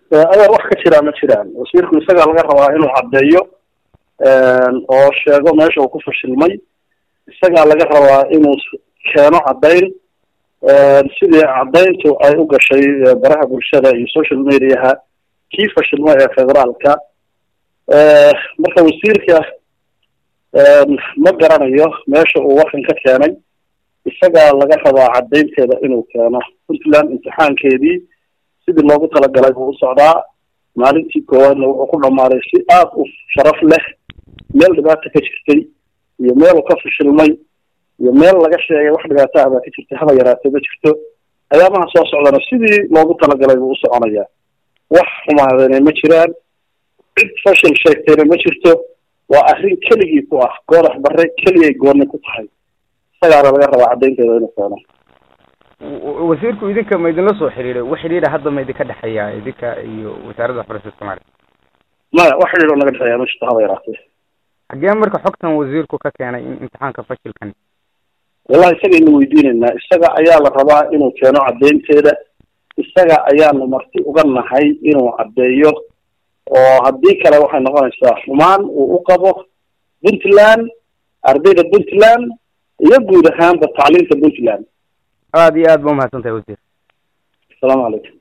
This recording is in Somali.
ayaa wax ka jiraa ma jiraan wasiirku isagaa laga rabaa inuu caddeeyo oo sheego meesha uu ku fashilmay isagaa laga rabaa inuu keeno caddayn sidii caddayntu ay u gashay baraha bulshada iyo social mediaha kii fashilma ee federaalka marka wasiirka ma garanayo meesha uu warkan ka keenay isagaa laga rabaa caddaynteeda inuu keeno puntland imtixaankeedii sidii loogu talagalay buu u socdaa maalintii koowaadna wuxuu ku dhammaaday si aad u sharaf leh meel dhibaata ka jirtay iyo meel uu ka fashilmay iyo meel laga sheegay wax dhibaato ah baa ka jirtay haba yaraatee ma jirto ayaamaha soo socdana sidii loogu talagalay buu u soconayaa wax xumaadana ma jiraan cid fashil sheegtayna ma jirto waa arrin keligii ku ah goodax bare keligay gooni ku tahay isagaana laga rabaa caddaynteeda inuu keeno wasiirku idinka ma idinla soo xiriiray wax xidhiidha hadda ma idinka dhexeeya idinka iyo wasaaradda waxbarashada soomaaliya maya wax xidhiidh oo naga dhexeeya ma jirto haba yaraatee xaggee marka xogtan wasiirku ka keenay in imtixaanka fashilkan wallahi isagaynu weydiinaynaa isaga ayaa la rabaa inuu keeno caddaynteeda isaga ayaanu marti uga nahay inuu caddeeyo oo haddii kale waxay noqonaysaa xumaan uu u qabo puntland ardayda puntland iyo guud ahaanba tacliinta puntland aada iyo aad ba umahadsan tahay wasiir asalaamu calaykum